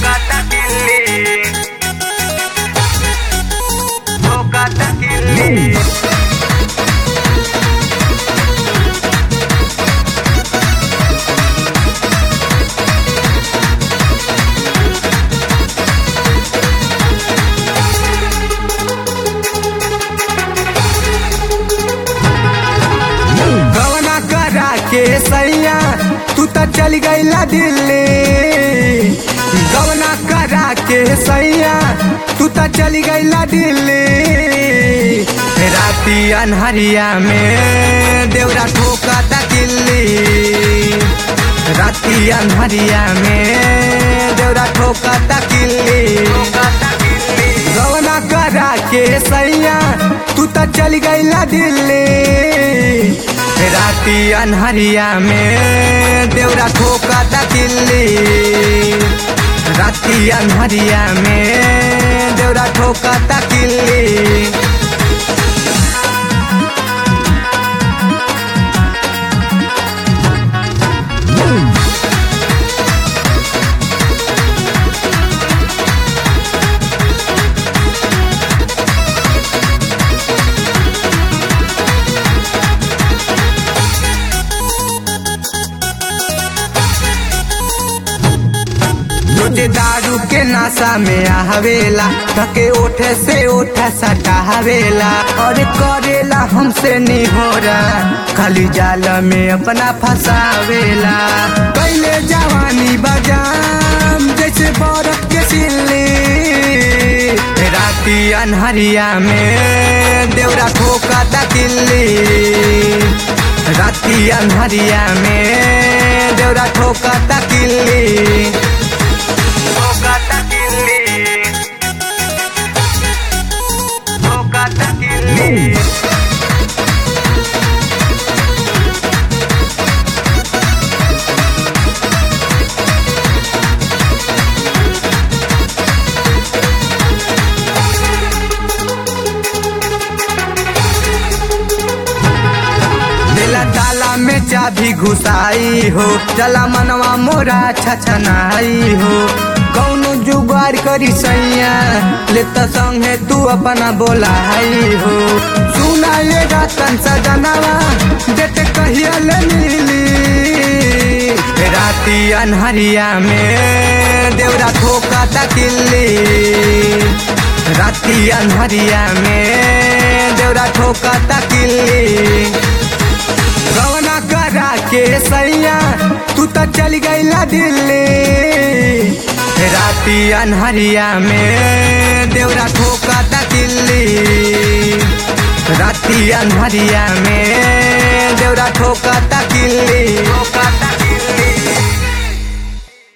ठोकाता किल्ली ठोकाता किल्ली गवना करा के सैया तू तो चल गईला दिल्ली गवना करा के सैया तू तो चल गईला दिल्ली राती अनहरिया में देवरा ठोका किल्ली राती अनहरिया में देवरा ठोका किल्ली ठोकाता किल्ली गवना करा के सैया तू तो चल गईला दिल्ली राती अनहरिया में देवरा ठोका किल्ली राती अनहरिया में देवरा ठोका किल्ली तुझे दारू के नशा में आवेला थके ओठे से ओठा सटावेला और करेला हमसे निहोरा खाली जाल में अपना फंसावेला पहले जवानी बजाम जैसे बर्फ के सिल्ली राती अनहरिया में देवरा ठोका किल्ली राती अनहरिया में देवरा ठोका किल्ली ठोकाता किल्ली ठोकाता किल्ली दिला ताला में चाबी घुसाई हो चला मनवा मोरा छछनाई हो कौनो जुगाड़ करी सैया ले तो संगे तू अपना बोलाई हो सुना ये रतन सजनवा देते कहिया ले मिली राती अनहरिया में देवरा ठोका किल्ली राती अनहरिया में देवरा ठोका किल्ली रवना करा के सैया तू तो चल गईला दिल्ली राती अनहरिया में देवरा ठोका किल्ली राती अनहरिया में देवरा ठोका किल्ली ठोकाता